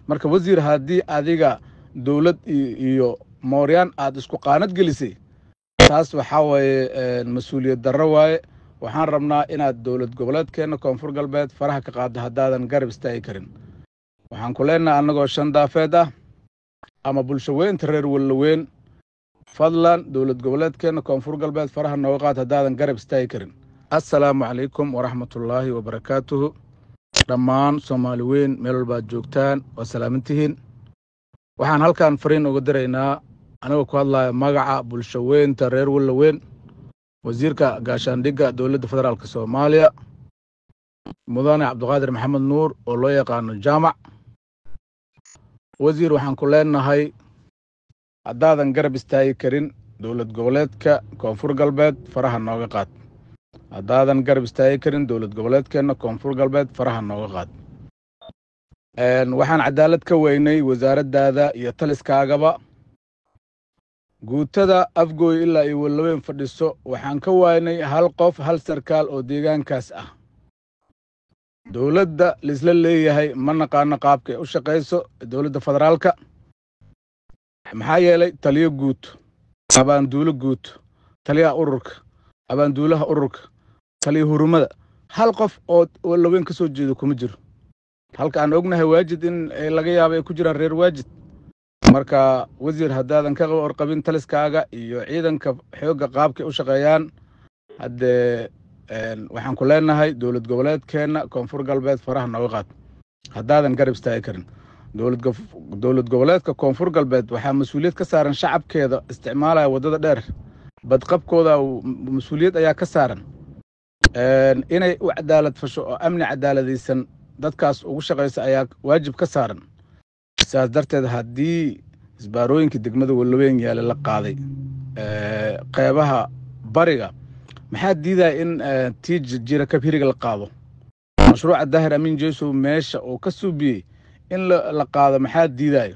marka wasiir haddii adiga dowlad iyo mooryaan aad isku qaanad gelisay taas waxaa waaye mas-uuliyad darro waaye waxaan rabnaa inaad dowlad goboleedkeenna koonfur galbeed faraha ka qaaddo haddaadan garab istaagi karin waxaan ku leenahay annagoo shan daafeed ah ama bulsho weynta reer wallaweyn fadlan dowlad goboleedkeenna koonfur galbeed faraha nooga qaad haddaadan garab istaagi karin assalaamu calaykum waraxmatullaahi wabarakaatuhu dhammaan soomaali weyn meel walbaad joogtaan waa salaamantihiin waxaan halkan fariin uga diraynaa anigoo ku hadlaya magaca bulsho weynta reer wallaweyn wasiirka gaashaandhigga dowladda federaalk soomaaliya mudane cabdiqaadir maxamed nuur oo loo yaqaano jaamac wasiir waxaan ku leenahay haddaadan garab istaagi karin dowlad goboleedka koonfur galbeed faraha nooga qaad haddaadan garab istaagi karin dowlad goboleedkeenna koonfur galbeed faraha nooga qaad waxaan cadaalad ka weynay wasaaraddaada iyo taliskaagaba guutada afgooy ilaa iyo wallaweyn fadhiso waxaan ka waaynay hal qof hal sarkaal oo deegaankaas ah dowladda laisla leeyahay ma naqaano qaabka ay u shaqayso dowladda federaalka maxaa yeelay taliyo guud abaanduulo guud taliyaha ururka abaanduulaha ururka taliyo hurumada hal qof oo wallaweyn ka soo jeedo kuma jiro halka aan ognahay waajid in laga yaabo ay ku jiraan reer waajid marka wasiir haddaadan ka warqabin taliskaaga iyo ciidanka xoogga qaabkay u shaqeeyaan haddee waxaan ku leenahay dowlad goboleedkeenna koonfur galbeed faraha nooga qaad haddaadan garab istaagi karin dowlad goboleedka koonfur galbeed waxaa mas-uuliyad ka saaran shacabkeeda isticmaalaya waddada dheer badqabkooda mas-uuliyad ayaa ka saaran inay u cadaalad fasho oo amni cadaaladaysan dadkaas ugu shaqaysa ayaa waajib ka saaran sidaas darteed haddii isbaarooyinka degmada wallaweyn yaale la qaaday qeybaha bariga maxaa diidaya in tii jira kabhiriga la qaado mashruuca daahir amiin jesow meesha uu ka suubiyey in la qaado maxaa diidayo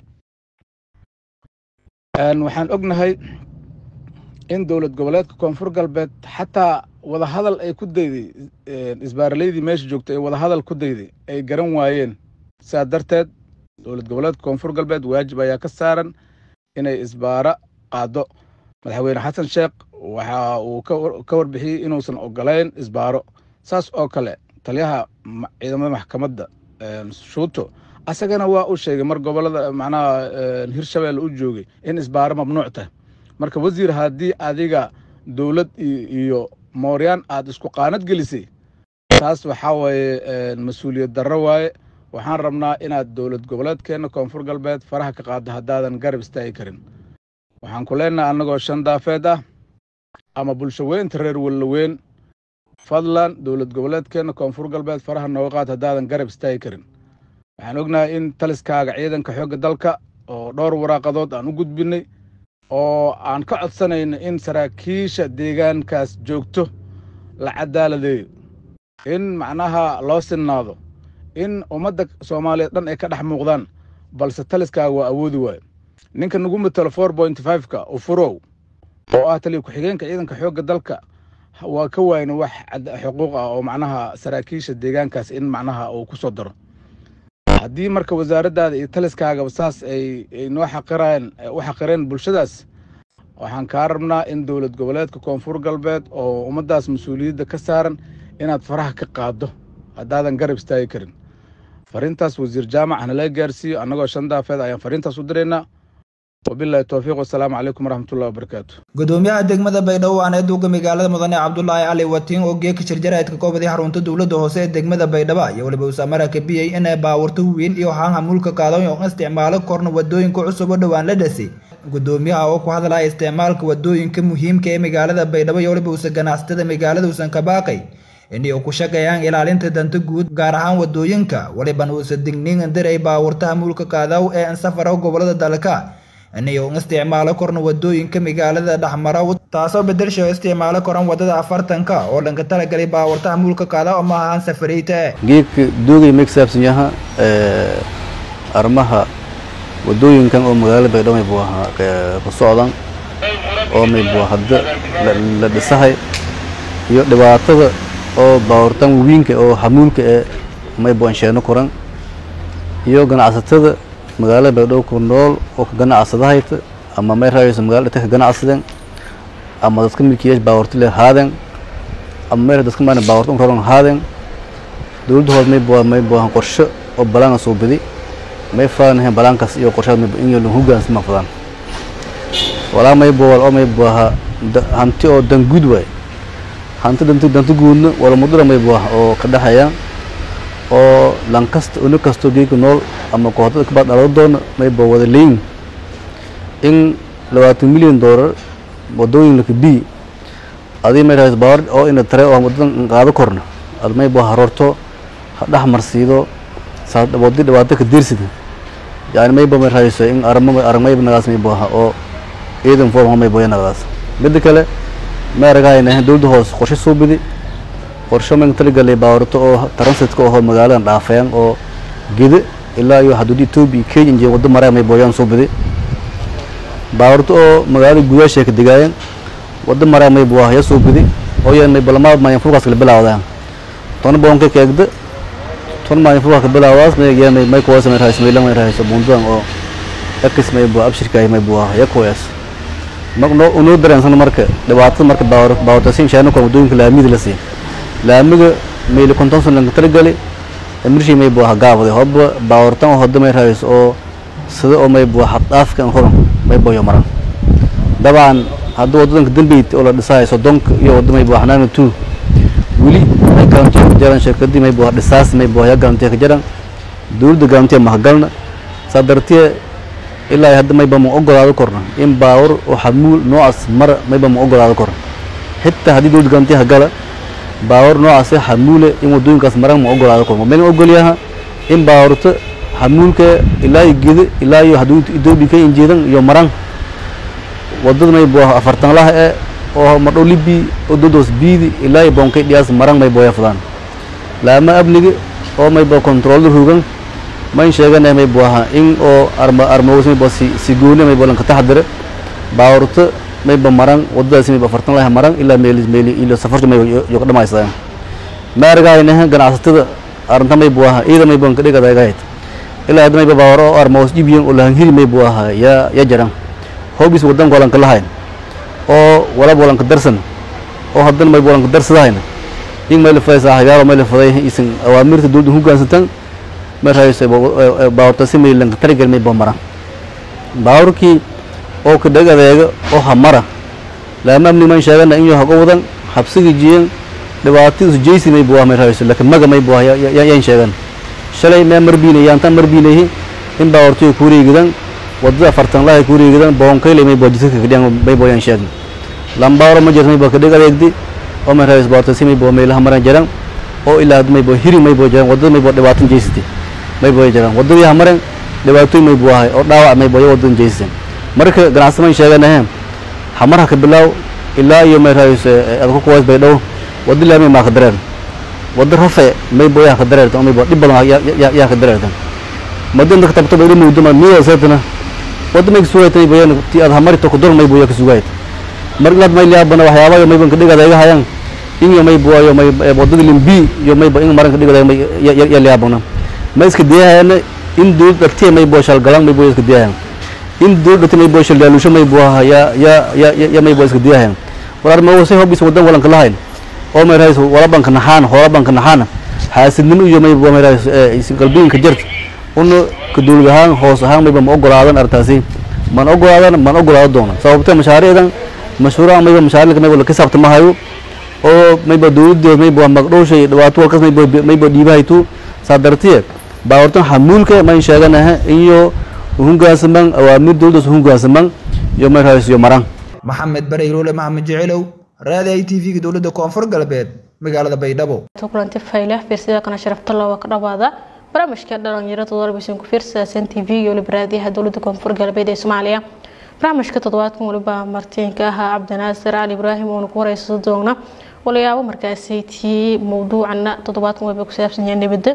waxaan ognahay in dowlad goboleedka koonfur galbeed xataa wadahadal ay ku dayday isbaaraleydii meesha joogtay ay wadahadal ku dayday ay garan waayeen sidaas darteed dowlad goboleedka koonfur galbeed waajib ayaa ka saaran inay isbaaro qaado madaxweyne xasan sheekh waxa uu ka warbixiyey inuusan ogolayn isbaaro saas oo kale taliyaha ciidamada maxkamadda shuuto asagana waa u sheegay mar gobolada macnaha hirshabelle u joogay in isbaaro mamnuuc tahay marka wasiir haddii adiga dowlad iyo mooryaan aad isku qaanad gelisay taas waxaa waaye mas-uuliyad darro waaye waxaan rabnaa inaad dowlad goboleedkeenna koonfur galbeed faraha ka qaaddo haddaadan garab istaagi karin waxaan ku leenahay annagoo shan daafeed ah ama bulsho weynta reer wallaweyn fadlan dowlad goboleedkeenna koonfur galbeed faraha nooga qaad haddaadan garab istaagi karin waxaan ognahay in taliskaaga ciidanka xoogga dalka oo dhowr waraaqadood aan u gudbinay oo aan ka codsanayno in saraakiisha deegaankaas joogto la cadaaladeeyo in macnaha loo sinnaado in ummadda soomaaliyeed dhan ay ka dhex muuqdaan balse taliskaaga waa awoodi waayo ninka nagu matalo four point fiveka ufurow oo ah taliya ku-xigeenka ciidanka xoogga dalka waa ka waayna wax xuquuq ah oo macnaha saraakiisha deegaankaas in macnaha uu ku soo daro haddii marka wasaaraddaada iyo taliskaagaba saas ay noo xaqiraan u xaqireen bulshadaas waxaan kaa rabnaa in dowlad goboleedka koonfur galbeed oo ummaddaas mas-uuliyadda ka saaran inaad faraha ka qaaddo haddaadan garab istaagi karin fariintaas wasiir jaamac hana laga gaarsiiyo annagoo shan daafeed ayaan fariintaas u diraynaa wabilahi towfiiq wasalaamu calaykum waraxmatullahi wabarakaatu gudoomiyaha degmada baydhabo waana duuga magaalada mudane cabdulaahi cali watiin oo geeka shirjaraadka koobadii xarunta dowladda hoose ee degmada baydhabo iyo waliba usamara kabiyey inay baawurto weyn iyo haanha mulka qaadan oo isticmaalo korna wadooyinka cusub oo dhowaan la dhasay gudoomiyaha oo ku hadlaya isticmaalka wadooyinka muhiimka ee magaalada baydhabo iyo waliba usa ganacsatada magaalada usan ka baaqay inay ku shaqeeyaan ilaalinta danta guud gaar ahaan wadooyinka waliban uusa digniin diray baawurtaha mulka qaadaw ee ansafara gobolada dalka inay isticmaalo korna wadooyinka magaalada dhexmara taasoo bedelsho isticmaalo koran wadada afartanka oo dhanka talagalay baawartaha mulka qaada oo ma ahaan safareyta geedka doogay ma kasaabsan yaha arrimaha wadooyinkan oo magaalada baydhabo maybu ahaa ku socdan oo maybu hadda la dhisahay iyo dhibaatada oo baawartan wawiinka oo hamuulka ee maybu ansheeno koran iyo ganacsatada magaalada baydhabo ku nool oo ka ganacsadahayta ama may raayayso magaalada dhita ka ganacsadeen ama dadka milkiyeyash baawarti le haadeen ama meel dadka maana baawarta un raran haadeen dowladda hood may bua may buahan qorshe oo balaanga soo bidi may faanahayn balaankaas iyo qorshaad may in lan hogaansama fadaan walaa may buwal oo may buaha hanti oo dan guud waay hanti danti danti guudna wala mudura may buaha oo ka dhexeeyaan oo lan kasta uni kastoo geeka nool ama kooxdada kabaad dhalado doona may bua wada leeyin in labaatan milyan doolar wadooyin laka bi adii may rahayso baawar oo ina tare oo wadadan qaado korna ad may bua haroorto ha dhex marsiido saa wadi dhibaato ka diirsida yani mayba may rahayso in arama aragmayba nagaas may buaha oo ciidan foorma may boya nagadaas midda kale may aragahayna dowladda hoos qorshe soo bidi qorshe man talagalay baawarto oo transitka oo magaaladan dhaafayaan oo gede ilaa iyo xuduudda etoobiya kenya injee waddo maraya may booyaan soo bidi baawarto oo magaalada gudaasha ka degaayeen waddo maraya may buaha ya soo bidi oo yan may balamaad maayan fulkaas kala bilaawdaan toona boonka keegda toona maayan fulkaas ka bilaawdaas may yan may kuwaas may rahayso maylan may rahayso bundudan oo ekis may bua abshirkaay may buaha ya kuwaas magno unoo dareensan marka dhibaatada marka baawar baawartasin shaano kan wadooyinka laamida la siin laamiga mayli konton san lanka talagali mirshii may buaha gaabade hobba baawartan oo hoda may rahayso oo sida oo may bua xaddhaafkan horan may boyo maran dabcan haddii wadadanka dambeyt oo la dhisahay soddonka iyo wadda may bua xanaana two weli may garantiya ka jaran shirkadii may bua dhisaas may bua ya garantiya ka jaran dowladda garantiya mahagalna saa dartiye ilaa hadda mayba ma ogolaado korna in baawar oo xamuul noocaas mara mayba ma ogolaado korna xitaa haddii dowladda garantiya hagala baawar noocaas xamuule in wadooyinkaas maran ma ogolaado korna mayna ogolyaha in baawarta xamuulka ilaa iyo gede ilaa iyo xuduudda etoobiya ka injeedan iyo maran wadada may bua afartan laha e oo madhow libi oo dodos biidi ilaa iyo boonkay dhiyaas maran may booya fadaan laama amniga oo may bua controlda rugan mayn sheeganay may buaha in oo arma armaws may bua si si gooni may bua lanka taxadire baawarta may ba maran wadadaasi may ba afartan laha maran ilaa meeli meeli ilo safarta may yo ka dhamaysadaan ma argahaynaha ganacsatada arrinta may buaha iyada may buan kadhigadagahayd ilaa hadda may ba baawar oo armaws jibiyan oo lahanhiri may buaha ya ya jaran hoobis wadan walanka lahayn oo walab walanka darsan oo haddana may walanka darsadahayna in may la fadaysa hagaalo may la faday isan awaamirta dowladda hoggaansantan may rahayso baawarta si may lanka tarigal may bamaran baawarkii oo ka dheg adeega oo hamara laama amni man sheegana in yo hago wadan habsiga jiyan dhibaatadiisu jaysi may buah may rahayso laakiin maga may buah yan sheegan shalay mee marbiinay yaantan marbiinayhi in baawartiyo kuwareegidan wadada afartan laha kuwareegidan boonkayle may bua jidka kadhiyan may booyan sheegna lambaaro ma jirta may bua kadheg adeegdi oo may rahayso baawarta si may bua meelaha maran jaran oo ilaa may bua hiri may bua jaran wadada may bua dhibaatan jaysati may bua jaran wadadii hamaren dhibaatooyin may buahay oo dhaawac may bua wadadan jaysatan marka ganacsi man sheeganahe hamarha ka bilaaw ilaa iyo may rahayso adku kuwaas bay dhow wada laamay maa ka dareer wada rafe may bua yaa ka dareertan may bua dhib badan yaa ka dareertan madin dadka tabto bay muduma miya seetana wada may sugaytan may bua ti ad hamari to kudol may bua ka sugayt mar inaad may liyaabana waxyaabaha may ban ka dhigada iga hayaan in yo may bua yo may wadada limbi yo may in maran ka dhigada may ya liyaabana ma iska diyahayana in dowlad dhatiya may bua shalgalan may bua iska diyahayan in dowlad dhati may bua shaldaalusho may bua ya ya ya ya may bua iska diyahayan war arma wase hobis wadan walanka lahayn oo may rahayso wala banka naxaan hoola banka naxaana xaasidnimo iyo may bua may rahayso qalbiinka jirta una ka dowlad ahaan hoos ahaan mayba ma ogolaadan arrintaasi man ogolaadan man ogolaado doona sababtee mashaariicdan mashhuuraha mayba mashaariicka mayba la kisaabta ma hayo oo mayba dowladdeed mayba magdhowsha iyo dhibaato walkas mayba mayba dhiibahaytu saa dartiye baawartan xamuulka mayn sheeganaha iyo hungaasaman awaamir dowladdaas hungaasaman iyo may rahayso iyo maran maxamed bareyroole maxamed jecelow raadi i t v-ga dowladda koonfur galbeed magaalada baydhabo kulanti fayle fiirsida kana sharaftalo waa ka dhawaada barnaamijka dhalinyaro toddobaadbisan ku fiirsadaasan t v iyo waliba raadiyaha dowladda koonfur galbeed ee soomaaliya barnaamijka toddobaadkan waliba martiinka ahaa cabdinaasir cali ibraahim oonu ku horeysa doogna walayaabo markaasi tii mawduucana toddobaadkan waliba ku saabsan yahay nabadda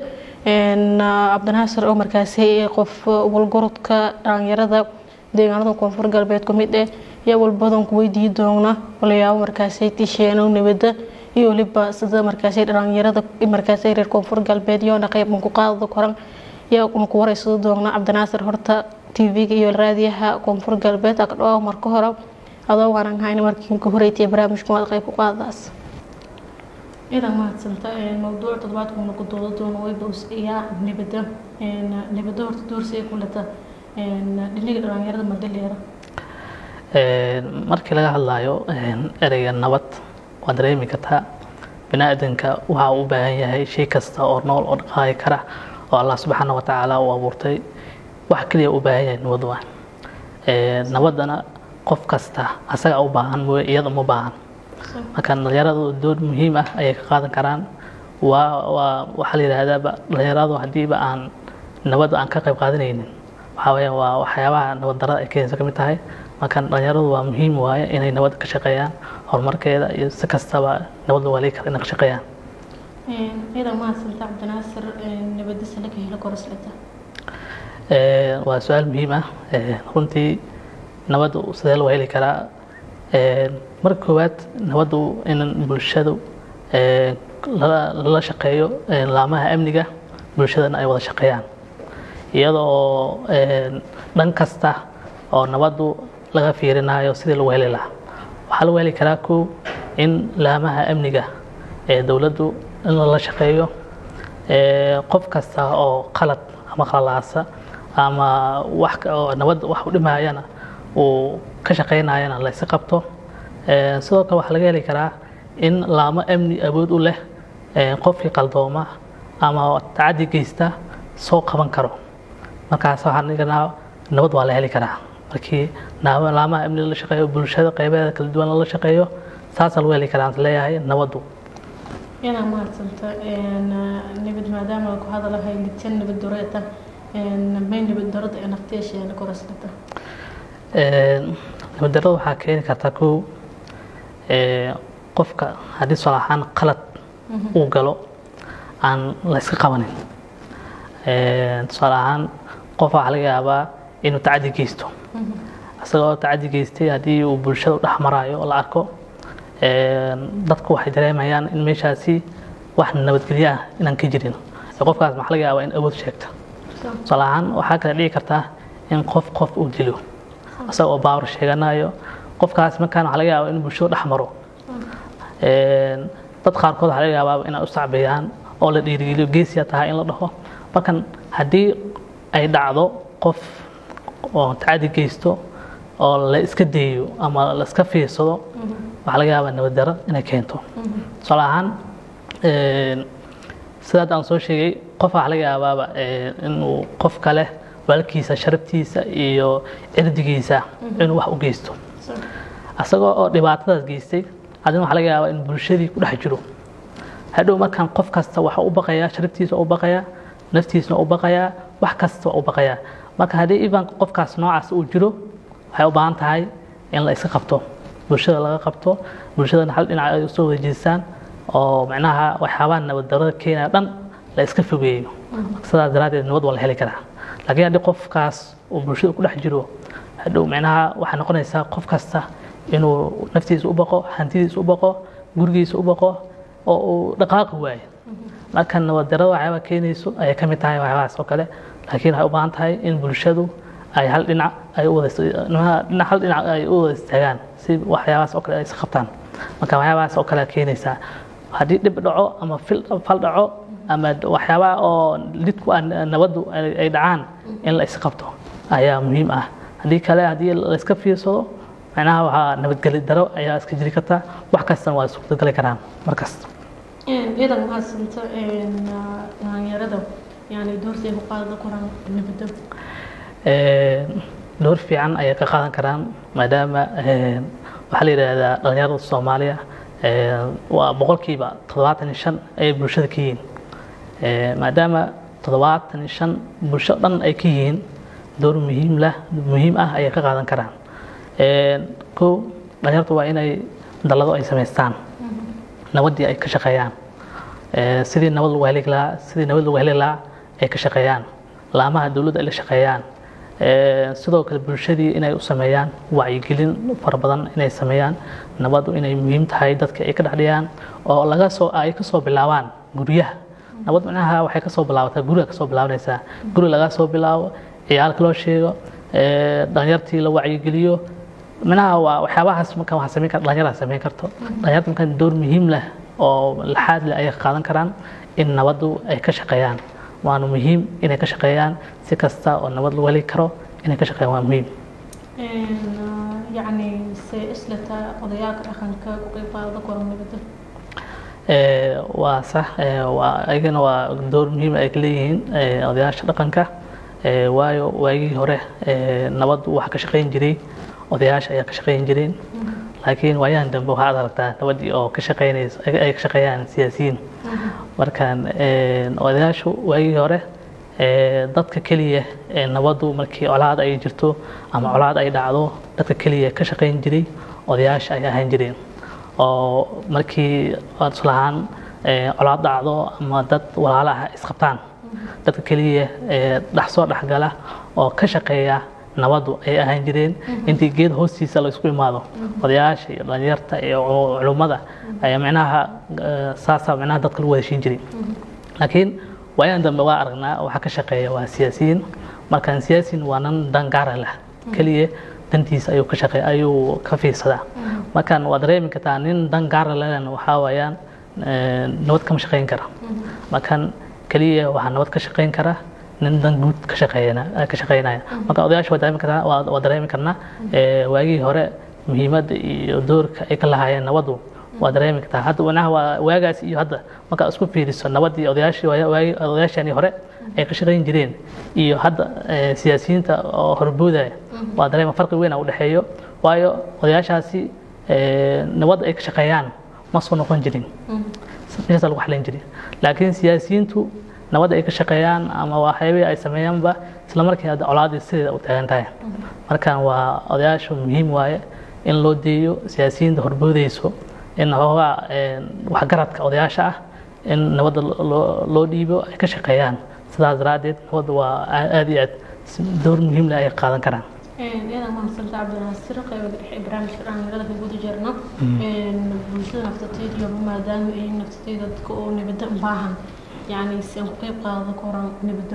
cabdinaasir oo markaasi qof walgorodka dhalinyarada deegaanada koonfur galbeed ku mid eh yaa walbadan ku weydiii doona walayaabo markaasi tisheeno nabadda iyo waliba sida markaasi dhalinyarada markaasi reer koonfur galbeed yoona qeyban ku qaadada koran yaa uma ku wareysado doona cabdinaasir horta tv-ga iyo raadiyaha koonfur galbeed aka dhawaaq marka hore adoo waanan hayna markii ka horeytay barnaamijka waad qayb ku qaadadaas idan mahadsanta mawduuc toddobaadkuna ku dooda doono wayba iyaa nibada nibada horta doorsiga kulata dhiniga dhalinyarada madaleera markii laga hadlayo ereyga nabad waa dareemi kartaa bini-aadanka waxa uu u baahan yahay shay kasta oo nool oo dhaqaaqi kara oo allah subxaana wa tacaala uu abuurtay wax keliya u baahan yahay nabad waa nabaddana qof kasta asaga u baahan mooye iyada uma baahan marka dhalinyaradu door muhiim ah ayay ka qaadan karaan waa waa waxaa la yidhaahdaaba dhalinyaradu haddiiba aan nabad aan ka qayb qaadanaynin waxaa weeyaan waa waxyaabaha nabad darada ay keenaysa ka mid tahay marka dhalinyaradu waa muhiim waaye inay nabad ka shaqeeyaan horumarkeeda iyo si kastaba nabad waa lii kara inay ka shaqeeyaan idan mahadsanta cabdinaasir nabadisa laga helo korosleta waa su-aal muhiim ah runtii nabaddu sidee loo heli karaa marka koowaad nabaddu in bulshadu lala shaqeeyo laamaha amniga bulshadana ay wada shaqeeyaan iyadoo dhan kasta oo nabaddu laga fiirinayo sidii lagu heli lahaa waxaa lagu heli karaa kow in laamaha amniga ee dowladdu in lala shaqeeyo qof kasta oo qalad ama qalalaasa ama wax oo nabad wax u dhimayana uu ka shaqeynayana la yska qabto sidoo kale waxaa laga heli karaa in laamo amni awood u leh qofkii qaldooma ama tacadi geysta soo qaban karo markaas waxaan dhiganaa nabad waa la heli karaa markii laamaha amni la shaqeeyo bulshada qeybeeda kala duwan lala shaqeeyo saasaa lagu heli karaa leeyahay nabaddu inaa mahadsanta nabad maadaama ku hadalahay lidsan nabad doreeta may nabad darada ee nafteesheena korosleta nabad darada waxaa keeni kartaa kow qofka haddii tusaale ahaan qalad uu galo aan la yska qabanin tusaale ahaan qof waxaa laga yaabaa inuu tacadi geysto isagoo tacadi geystay haddii uu bulshada u dhex maraayo oo la arko dadku waxay dareemayaan in meeshaasi wax nabadgelyo ah inaan ka jirin qofkaas maxaa laga yaabaa in awood sheegta tusaale ahaan waxaa kale dhici kartaa in qof qof uu dilo isaga oo baawar sheeganayo qofkaas markaan waxaa laga yaabaa in bulshada dhex maro dad qaarkood waxaa laga yaabaa inay u sacbeeyaan oo la dhiirigeliyo geesiya tahay in la dhaho markan haddii ay dhacdo qof oo tacadi geysto oo la iska daeyo ama la iska fiirsado waxaa laga yaabaa nabad daro inay keento tusaale ahaan sidaad aan soo sheegay qof waxaa laga yaabaaba inuu qof kale walaalkiisa sharaftiisa iyo cirdigiisa inuu wax u geysto isagoo oo dhibaatadaas geystay adina waxaa laga yaabaa in bulshadii ku dhex jiro hadhow markaan qof kasta waxa u baqayaa sharaftiisa u baqayaa naftiisna u baqayaa wax kasta waa u baqayaa marka haddii iban qofkaas noocaas uu jiro waxay u baahan tahay in la iska qabto bulshada laga qabto bulshadana hal dhinac ay usoo wada jeestaan oo macnaha waxyaabaha nabad darada keenaya dhan la iska fogeeyo sidaas daraaddeed nabad waa la heli karaa laakiin haddii qofkaas uu bulshada ku dhex jiro hadhow macnaha waxay noqonaysaa qof kasta inuu naftiisa u baqo hantidiisa u baqo gurigiisa u baqo oo uu dhaqaaqi waayo marka nabad darada waxyaabaa keenayso ayay ka mid tahay waxyaabahaas oo kale laakiin waxay u baahan tahay in bulshadu ay hal dhinac ay u wada hal dhinac ay u wada istaagaan si waxyaabahaas oo kale ay is qabtaan marka waxyaabahaas oo kale keenaysaa haddii dhib dhaco ama fal dhaco ama waxyaabaha oo lidku ah nabaddu ay dhacaan in la isqabto ayaa muhiim ah haddii kale haddii la iska fiirsado macnaha waxaa nabadgeli daro ayaa iska jiri karta wax kastana waa suurtagali karaan markasta idan mahadsanta dhalinyarada yani doortay ku qaada koraan nabadda door fiican ayay ka qaadan karaan maadaama waxaa la yidhaahdaa dhalinyarada soomaaliya waa boqolkiiba toddobaatan iyo shan ayay bulshada ka yihiin maadaama toddobaatan iyo shan bulsho dhan ay ka yihiin door muhiim lah muhiim ah ayay ka qaadan karaan kow dhalinyartu waa inay dallado ay samaystaan nabaddii ay ka shaqeeyaan sidii nabad lagu heli lahaa sidii nabad lagu heli lahaa ay ka shaqeeyaan laamaha dowladda ay la shaqeeyaan sidoo kale bulshadii inay u sameeyaan wacyigelin fara badan inay sameeyaan nabaddu inay muhiim tahay dadka ay ka dhexdhiyaan oo laga soo ay ka soo bilaabaan guryaha nabad micnaha waxay kasoo bilaabataa guriga kasoo bilaabanaysaa guri laga soo bilaabo ciyaalka loo sheego ee, dhalinyartii la wacyigeliyo micnaha waa waxyaabahaas marka waxaa sameyn kara dhalinyarada sameyn karto dhalinyarta markaan door muhiim leh oo laxaad leh ayay qaadan karaan in nabaddu ay ka shaqeeyaan waana muhiim inay ka shaqeeyaan si kasta oo nabad lagu heli karo inay ka shaqeeyaan waa muhiim yacni se islata odayaalka dhaqanka ku qayb qaada karo nabadda Ee, waa sax ee, waa ayagana waa door muhiim ay ka leeyihiin ee, odayaasha dhaqanka ee, waayo waagii hore ee, nabaddu waxa ka shaqayn jiray odayaasha ayaa ka shaqayn jireen laakiin waayahan dambe waxaad aragtaa nabaddii oo ka shaqaynaysa ay ay ka shaqeeyaan siyaasiyiin markaan ee, odayaashu waagii hore ee, dadka keliya ee nabaddu markii colaad ay jirto ama colaad ay dhacdo dadka keliya ka shaqayn jiray odayaasha ay ahaan jireen oo markii aad islahaan ee, colaad dhacdo ama dad walaala ah isqabtaan dadka keliya ee dhex soo dhexgala oo ka shaqeeya nabaddu ay ahaan jireen intii geed hoostiisa la isku imaado odayaasha iyo dhalinyarta iyo cu- culummada ayaa micnaha ee, saasaa micnaha dadka lagu wadashiin jiray laakiin waayahan dambe waa aragnaa waxaa ka shaqeeya waa siyaasiyiin markaan siyaasiyin waa nan dan gaara leh keliya dantiisa ayuu ka shaqeey ayuu ka fiirsadaa markaan waa dareemi kartaa nin dan gaara lehna waxaa waayaan ee, nabad kama shaqeyn kara markaan keliya waxaa nabad ka shaqeyn kara nin dan guud ka shaqeeyana ka shaqeynaya marka odayaasha waa dareemi kartaa waa waa dareemi karnaa ee, waagii hore muhiimadda iyo doorka ay ka lahaayeen nabaddu waa dareemi kartaa hadda wanaha waa waagaas iyo hadda markaa isku fiiriso nabaddii odayaashii waaya- waagi odayaashani hore ay ka shaqayn jireen iyo hadda ee, siyaasiyiinta oo horboodaya waa dareema farqi weyn u dhexeeyo waayo odayaashaasi ee, nabadda ay ka shaqeeyaan ma soo noqon jirin meeshaas lagu xalin jiray laakiin siyaasiyiintu nabadda ay ka shaqeeyaan ama waxyaabihii ay sameeyaanba isla markii hadda colaadii sideeda u taagan tahay markaan waa odayaashu muhiim waaye in loo deeyo siyaasiyiinta horboodayso in hoogaa ee, waxgaradka odayaasha ah in nabadda loo- loo dhiibo ay ka shaqeeyaan sidaas daraaddeed nabadda waa aa- aad iyo aad si- door muhiim leh ay qaadan karaan iyada mahadsantaa cabdinaasir qayba dhexe ee barnaamijka dhalinyarada ka guda jirno bulshada naftateed iyo maadaama ay naftateeda dadka oo nabadda u baahan yacni si aan ku qayb qaado koran nabadda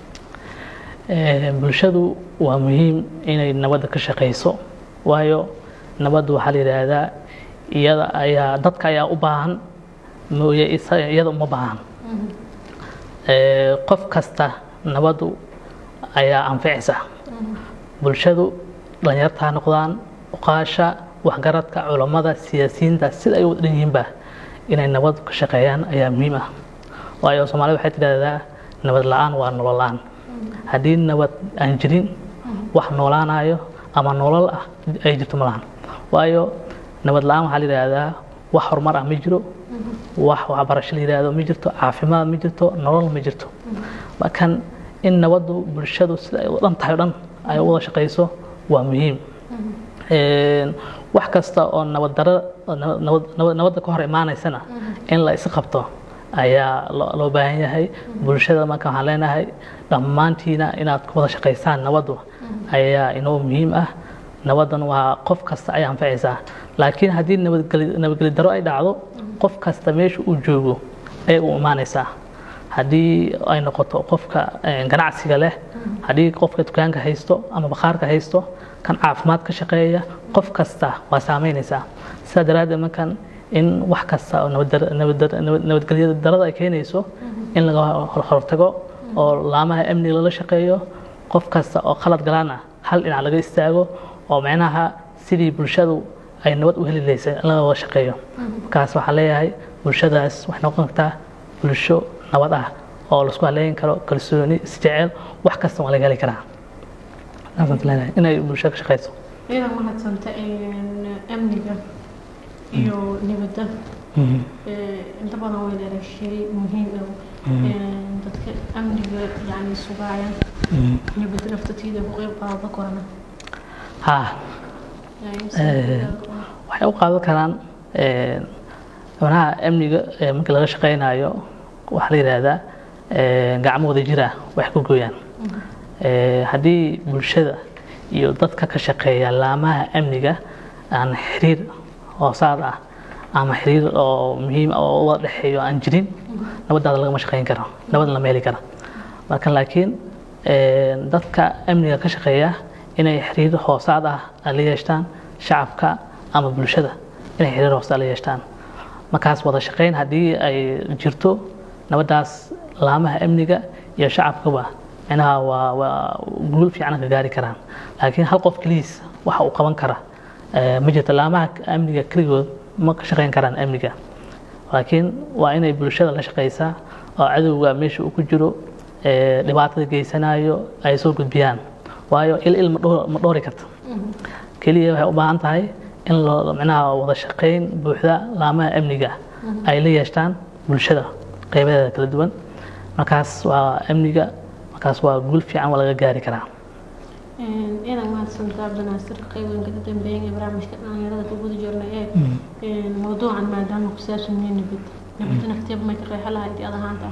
Ee, bulshadu waa muhiim inay nabadda ka shaqeyso waayo nabaddu waxaa la yidhaahdaa iyada ayaa dadka ayaa u baahan mooye isa- iyada uma baahan Ee, qof kasta nabaddu ayaa anficaysa bulshadu dhalinyarta ha noqdaan uqaasha waxgaradka culammada siyaasiyiinta sida ay u dhan yihiinba inay nabad ka shaqeeyaan ayaa muhiim ah waayo soomaalida waxay tidhaahdaa nabad la-aan waa nolol la-aan haddii nabad aan jirin wax noolaanayo ama nolol ah ay jirto ma lahan waayo nabad la-aan waxaa la yidhaahdaa wax horumar ah ma jiro wax waxbarasho la yidhaahdo ma jirto caafimaad ma jirto nolol ma jirto markan in nabaddu bulshadu sida ay u dhan tahay o dhan ay u wada shaqeyso waa muhiim Een, wax kasta oo nabad daro nabad- nabad- nabadda ka hor imaanaysana in la is qabto ayaa loo loo baahan yahay bulshada marka waxaan leenahay dhammaantiina inaad ku wada shaqaysaan nabaddu ayaa inoo muhiim ah nabaddan waa qof kasta ay anfacaysaa laakiin haddii nabadgeli nabadgeli daro ay dhacdo qof kasta meesha uu joogo ayay u imaanaysaa haddii ay noqoto qofka eh, ganacsiga leh haddii qofka dukaanka haysto ama bakhaarka haysto kan caafimaad ka shaqeeya qof kasta waa saameynaysaa sidaa daraaddeed markan in wax kasta oo nabad- nabad- nabad- nabadgelyo darada ay keenayso in laga hor- hortago oo laamaha amniga lala shaqeeyo qof kasta oo khalad galaana hal dhinac laga istaago oo micnaha sidii bulshadu ay nabad u heli lahaysay in laga wada shaqeeyo markaas waxaan leeyahay bulshadaas waxay noqon kartaa bulsho nabad ah oo laisku haleyn karo kalsooni isjecel wax kasta waa laga heli karaa Saasaan isleeyahay, inay bulshada ka shaqeyso iyada mahadsanta amniga iyo nabadda Ee, inta badan way dheerashay muhiim ah dadka amniga yani sugaayaan nabadda naftateeda ku qayb qaado korana haa waxay u qaadan karaan xubnaha amniga ee markii laga shaqeynayo waxaa la yidhaahdaa ee, gacmo wada jira wax ku gooyaan Ee, haddii bulshada iyo dadka ka shaqeeya laamaha amniga aan xiriir hoosaad ah ama xiriir oo muhiim ah oo wada dhexeeyo aan jirin nabadaada lagama shaqeyn karo nabadna lama heli kara marka laakiin dadka amniga ka shaqeeya inay xiriir hoosaad ah ay la yeeshtaan shacabka ama bulshada inay xiriir hoosaad la yeeshtaan markaas wada shaqeyn haddii ay jirto nabadaas laamaha amniga iyo shacabkaba micnaha waa waa guul fiican ka gaari karaan laakiin hal qof keligiis waxa uu qaban kara ma jirto laamaha amniga keligood ma ka shaqeyn karaan amniga laakiin waa inay bulshada la shaqeysaa oo cadowga meesha uu ku jiro dhibaatada geysanayo ay soo gudbiyaan waayo il il ma dhoori karto keliya waxay u baahan tahay in loo micnaha wada shaqeyn buuxda laamaha amniga ay la yeeshtaan bulshada qeybadeeda kala duwan markaas waa amniga markaas waa guul fiican waa laga gaari karaa ciidan mahadsantaa cabdinaasir qeybanka ka dambeeyan ee barnaamijka dhalinyarada ku guda jirna ee mawduucan maadaama ku saabsan yahay nabad nabadda nafteeba may ka qeexo lahayd ad ahaanta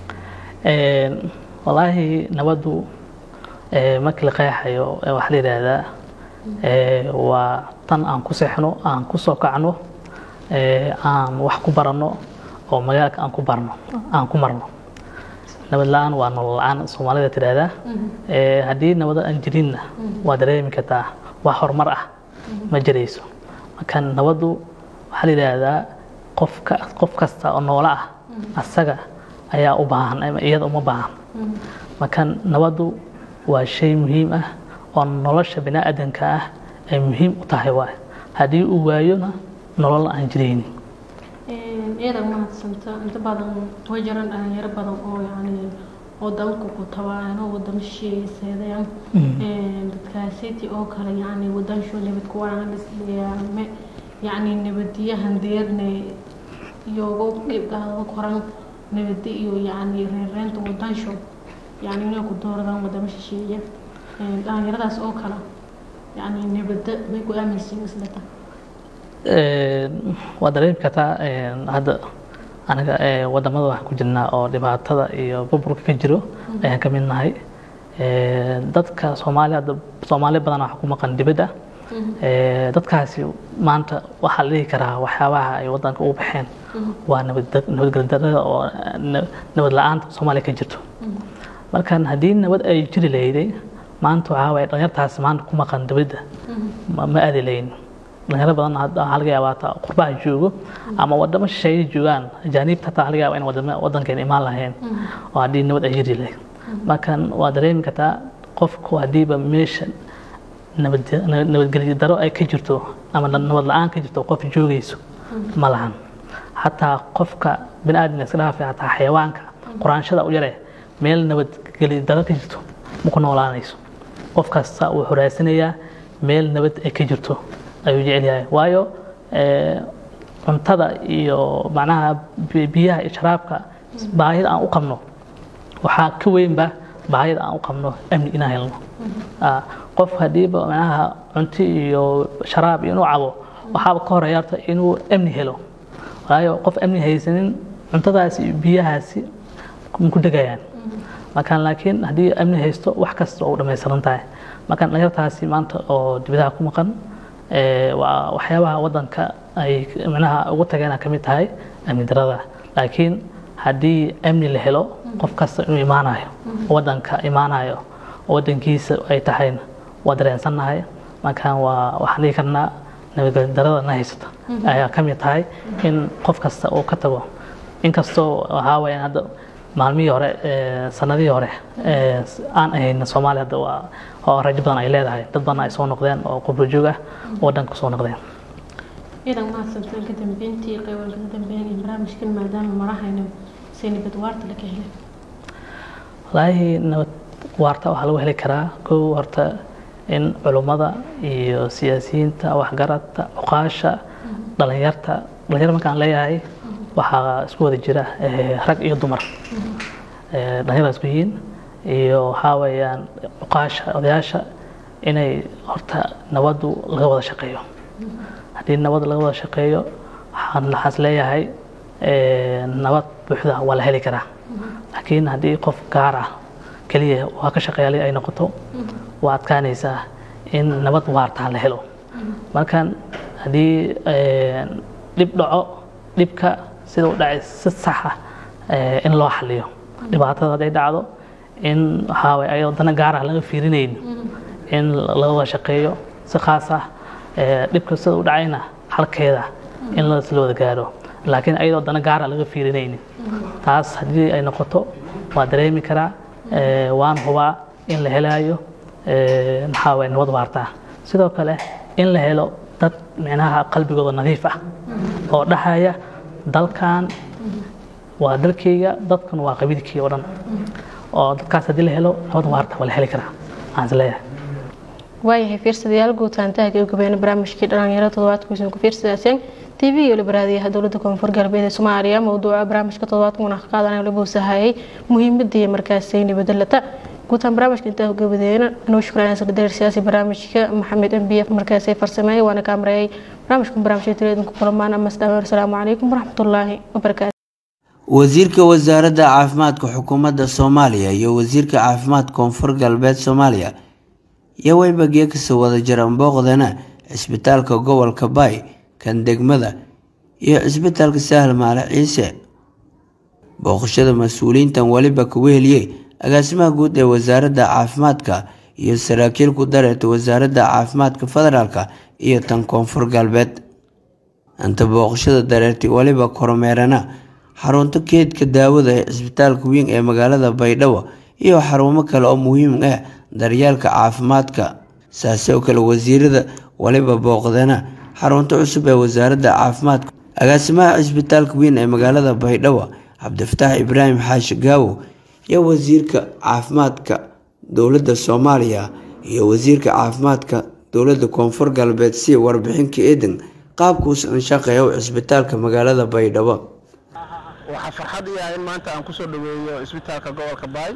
wallaahi nabaddu markii la qeexayo waxaa la yidhaahdaa waa tan aan ku seexno aan ku soo kacno aan wax ku baranno oo magaalka aan ku barno aan ku marno nabad la-aan waa nolol la-aan soomaalida tidhaahdaa haddii nabada aan jirinna waa dareemi kartaa wax horumar ah ma jirayso marka nabaddu waxaa la yidhaahdaa qofka qof kasta oo noolo ah asaga ayaa u baahan ama iyada uma baahan marka nabaddu waa shay muhiim ah oo nolosha bini aadanka ah ay muhiim u tahay waay haddii uu waayona nolol aan jiraynin ciidan mahadsanta inta badan way jiraan dhalinyaro badan oo yani wadanku ku tabaano wadamo shisheeye seedayaan dadkaasiti oo kale yani wadansho nabad kuwaanme yani nabadiyahan deerne iyogo qeybgaada koran nabadi iyo yani reereenta wadansho yani inay ku dooradaan wadamo shisheeye dhalinyaradaas oo kale yani nabada may ku aaminsiin islata waa dareemi kartaa hadda anaga wadamada waxaan ku jirnaa oo dhibaatada iyo burburka ka jiro ayaan ka mid nahay dadka soomaali hadda soomaali badan waxa ku maqan dibadda dadkaasi maanta waxaa la dhihi karaa waxyaabaha ay wadanka ugu baxeen waa nabadgeldarada oo nabad la-aanta soomaaliya ka jirto markan haddii nabad ay jiri lahayday maanta waxaa waye dhalinyartaasi maanta ku maqan dibadda ma aadi layn dhalinyaro badan waxaa laga yaabaa taa qurbaha joogo ama wadamo shisheeye joogaan ajaaniibta hataa waxaa laga yaabaa in wadamo wadankeena imaan lahayn oo haddii nabad ay jiri lahayd markan waa dareemi kartaa qofku haddiiba meesha nabadgelyo daro ay ka jirto ama nabad la-aan ka jirto qof joogayso ma lahan xataa qofka bini aadamka iska dhaafay xataa xayawaanka quraanshada u yare meel nabadgelyo daro ka jirto ma ku noolaanayso qof kasta wuu xoraaysanayaa meel nabad ay ka jirto ayuu jecel yahay waayo cuntada iyo macnaha biyaha iyo sharaabka baahida aan u qabno waxaa ka weynba baahida aan u qabno amni inaan helno qof haddiiba macnaha cunto iyo sharaab inuu cabo waxaaba ka horeeya horta inuu amni helo waayo qof amni haysanin cuntadaasi iyo biyahaasi ma ku degayaan markaan laakiin haddii amni haysto wax kasta oo u dhammaystiran tahay markaan dhalinyartaasi maanta oo dibadaha ku maqan waa waxyaabaha wadanka ay micnaha ugu tageen ka mid tahay amni darada laakiin haddii amni la helo qof kasta inuu imaanayo wadanka imaanayo oo wadankiisa ay tahayna waa dareensannahay markaan waa waxaan dhihi karnaa nabadgelyo darada na haysata ayaa ka mid tahay in qof kasta uu ka tago inkastoo waxaa wayaan hadda maalmihii hore sanadihii hore aan ahayn soomaaliya hadda waa oo rajo badan ay leedahay dad badan ay soo noqdeen oo qubro joog ah oo wadanka soo noqdeen ciidan mahadsantaan ka dambeyntii qeyban ka dambeyn ee barnaamijkan maadaama marahayna say nabad waarta la ka helay walaahi nabad waarta waxaa lagu heli karaa kow horta in culummada iyo siyaasiyiinta waxgaradka cuqaasha dhalinyarta dhalinyar markaan leeyahay waxaa isku wada jira rag iyo dumar dhalinyarda isku yihiin iyo waxaa weeyaan cuqaasha odayaasha inay horta nabaddu laga wada shaqeeyo haddii nabad laga wada shaqeeyo waxaan waxaas leeyahay nabad buuxda waa la heli karaa laakiin haddii qof gaar ah keliya waa ka shaqeeyalay ay noqoto waa adkaanaysaa in nabad waartaa la helo markan haddii dhib dhaco dhibka sida u dhacay si saxa in loo xaliyo dhibaatada hadday dhacdo in waxaa waye ayadoo dana gaar ah laga fiirinayn in laga wada shaqeeyo si khaas ah dhibka sida u dhacayna halkeeda in la wada gaaro laakiin ayadoo dana gaara laga fiirinaynin taas haddii ay noqoto waa dareemi karaa waan hubaa in la helaayo maxaa waye nabad waartaa sidoo kale in la helo dad micnaha qalbigooda nadiif ah oo dhahaya dalkan waa dalkayga dadkan waa qabiilkii oo dhan oo dadkaas haddii la helo nabad waarta waa la heli karaa aan is leeyahay waayahay fiirsadayaal guutaantaha ka gabeena barnaamijkii dhalinyaro toddobaadkuisan ku fiirsadaaseen tv iyo libaraadiyaha dowladda koonfur galbeed ee soomaaliya mowduuca barnaamijka toddobaadka una qaadanay lagu sahayay muhiimadii markaasi nabadalata guutaan barnaamijka intaa gabadeena anuu shukraan sekretary siyaasi barnaamijka maxamed m b f markaasi farsameeyay waana kaamreeyay barnaamijkan barnaamijka teleedinku kulamaan amas dhameer asalaamu calaykum waraxmatullaahi wabarakaatu wasiirka wasaaradda caafimaadka xukuumadda soomaaliya iyo wasiirka caafimaadka koonfur galbeed soomaaliya iyo weybagiyo kasoo wada jiran booqdana cisbitaalka gobolka baay kan degmada iyo cisbitaalka sahal maale ciise booqashada mas-uuliyiintan weliba kugu heliyey agaasimaha guud ee wasaaradda caafimaadka iyo saraakiil ku dareerta wasaaradda caafimaadka federaalka iyo tan koonfur galbeed inta booqashada dareertay weliba kormeerana xarunta keedka daawada ee cisbitaalka weyn ee magaalada baydhabo iyo xarumo kale oo muhiim ah daryeelka caafimaadka saase oo kale wasiirada waliba booqdana xarunta cusub ee wasaaradda caafimaadka agaasimaha cisbitaalka weyn ee magaalada baydhabo cabdifataax ibraahim xaashi gaawow iyo wasiirka caafimaadka dowladda soomaaliya iyo wasiirka caafimaadka dowladda koonfur galbeed si warbixinka eedan qaabkuusan shaqeeya cisbitaalka magaalada baydhabo waxaa farxad iyahay in maanta aan kusoo dhaweeyo cisbitaalka gobolka baay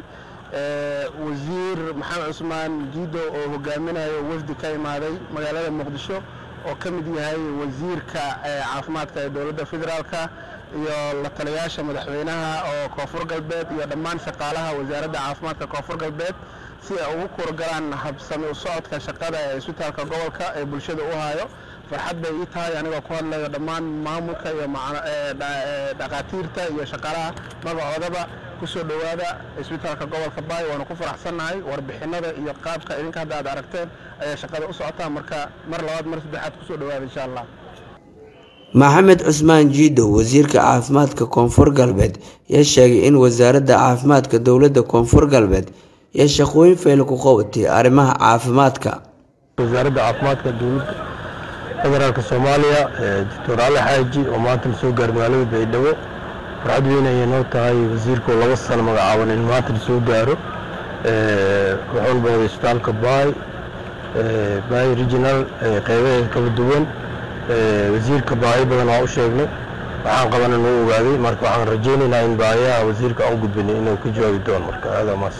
wasiir maxamed cusmaan jiido oo hogaaminayo wafdi ka imaaday magaalada muqdisho oo ka mid yahay wasiirka caafimaadka ee dowladda federaalka iyo la taliyaasha madaxweynaha oo koonfur galbeed iyo dhammaan shaqaalaha wasaaradda caafimaadka koonfur galbeed si ay ugu kurgalaan habsami u socodka shaqada ee cisbitaalka gobolka ee bulshada u hayo farxad bay ii tahay anigoo ku hadlayo dhammaan maamulka iyo dhaqaatiirta iyo shaqaalaha magacoodaba kusoo dhowaada cisbitaalka gobolka baay waanu ku faraxsannahay warbixinada iyo qaabka idinka hadda aad aragteen ayaa shaqada u socotaa marka mar labaad mar saddexaad kusoo dhowaada insha allah maxamed cusmaan jiidow wasiirka caafimaadka koonfur galbeed yaa sheegay in wasaaradda caafimaadka dowladda koonfur galbeed iyo shaqooyin fayl ku qabatay arrimaha caafimaadka wasaaradda caafimaadka dowladda federaalka soomaaliya doctor cali xaaji oo maanta lasoo gaaray magaalada baydhabo farxad weyn ayay noo tahay wasiirka oo laba sano magacaaban in maanta lasoo gaaro wuxuuna booday isbitaalka baay baay regional qeybaheeda kala duwan wasiirka baahi badan waa u sheegnay waxaan qabana noo ogaaday marka waxaan rajaynaynaa in baahiyaha wasiirka aan u gudbinay inuu ka jawaabi doono marka aadaa maas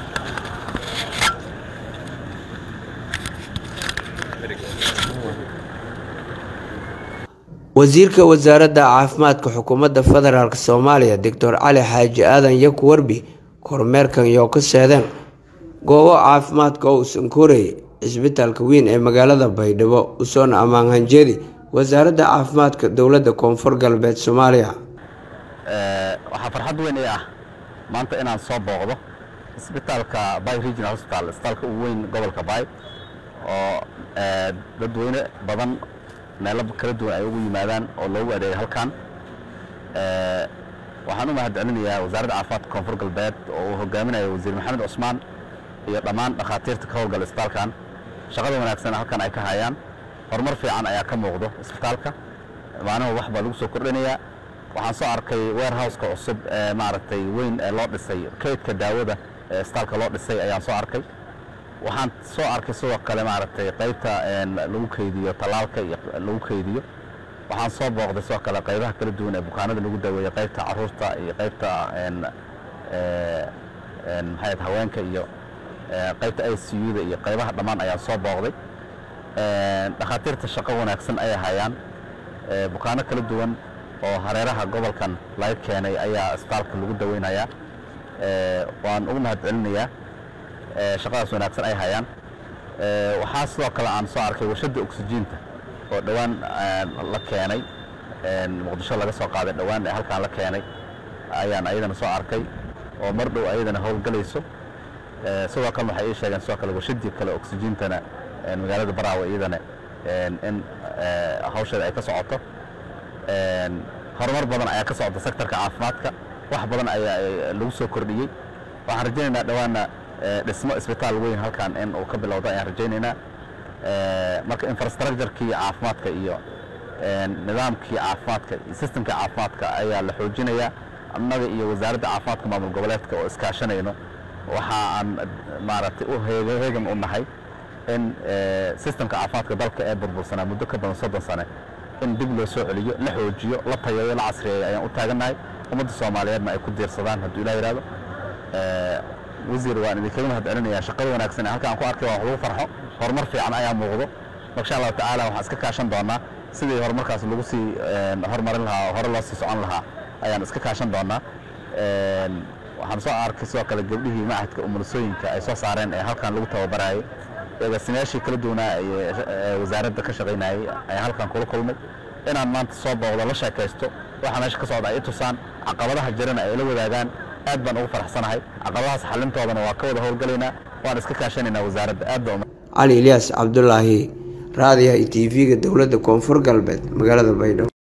wasiirka wasaaradda caafimaadka xukuumadda federaalk soomaaliya doctor cali xaaji aadan yaku warbi kormeerkan iyo ka seedeen goobo caafimaadka oo uusan korayay cisbitaalka weyn ee magaalada baydhabo usoona ammaan hanjeedi wasaaradda caafimaadka dowladda koonfur galbeed soomaaliya waxaa farxad weyn ii ah maanta inaan soo booqdo isbitaalka bay regional hospital isbitaalka ugu weyn gobolka bay oo dadweyne badan meelo kala duwan ay ugu yimaadaan oo loogu adeegay halkan waxaan u mahadcelinayaa wasaaradda caafimaadka koonfur galbeed oo uu hogaaminayo wasiir maxamed cusmaan iyo dhammaan dhakhaatiirta ka howlgala isbitaalkan shaqada wanaagsan halkan ay ka hayaan horumar fiican ayaa ka muuqdo isbitaalka maalin wax baa lagu soo kordhinayaa waxaan soo arkay warehouseka cusub ee maaragtay weyn ee loo dhisay kaydka daawada ee isbitaalka loo dhisay ayaan soo arkay waxaan soo arkay sidoo kale maaragtay qaybta lagu kaydiyo tallaalka iyo lagu kaydiyo waxaan soo booqday sidoo kale qaybaha kala duwan ee bukaanada lagu daweeyo qaybta caruurta iyo qaybta maxay haweenka iyo qaybta i c u da iyo qaybaha dhammaan ayaan soo booqday dhakhaatiirta shaqo wanaagsan ayay hayaan bukaano kala duwan oo hareeraha gobolkan laga keenay ayaa isbitaalka lagu daweynayaa waan ugu mahadcelinayaa shaqadaas wanaagsan ay hayaan waxaa sidoo kale aan soo arkay warshadda oksijiinta oo dhowaan la keenay muqdisho laga soo qaaday dhowaan ee halkaan la keenay ayaan ayadana soo arkay oo mar dhow ayadana howlgalayso sidoo kalena waxay ii sheegeen sidoo kale warshadii kale oksijiintana magaalada baraawe iyadana in hawsheeda ay ka socoto horumar badan ayaa ka socda sektorka caafimaadka wax badan ayaa lagu soo kordhiyey waxaan rajaynaynaa dhowaana dhismo isbitaal weyn halkan in uu ka bilowdo ayaan rajaynaynaa marka infrastructurekii caafimaadka iyo nidaamkii caafimaadka iyo systemkii caafimaadka ayaa la xoojinayaa annaga iyo wasaaradda caafimaadka maamul goboleedka oo iskaashanayno waxa aan maaragtay u heegan u nahay in systemka caafimaadka dalka ee burbursanaa muddo ka badan soddon sane in dib loo soo celiyo la xoojiyo la tayeeyo la casriyeeyo ayaan u taagannahay ummadda soomaaliyeedna ay ku diirsadaan hadduu ilah yidhahdo wasiir waan idinkaga mahad celinayaa shaqada wanaagsan ee halka aan ku arkay waa wax lagu farxo horumar fiican ayaa muuqdo insha allahu tacaala waxaan iska kaashan doonaa sidii horumarkaas lagu sii horumarin lahaa hore loo sii socon lahaa ayaan iska kaashan doonaa waxaan soo arkay sidoo kale gabdhihii macahadka umulisooyinka ay soo saareen ee halkan lagu tababarayay agaasimayaashii kala duwanaa ee wasaaradda ka shaqaynayay ayaan halkan kula kulmay inaan maanta soo booqdo la sheekaysto waxa meesha ka socda ay tusaan caqabadaha jirana ay la wadaagaan aad baan ugu faraxsanahay caqabadahaas xalintoodana waa ka wada howlgalaynaa waan iska kaashanaynaa wasaaradda aad baa cali ilyaas cabdulaahi raadiyaha iyo t v-ga dowladda koonfur galbeed magaalada baydhabo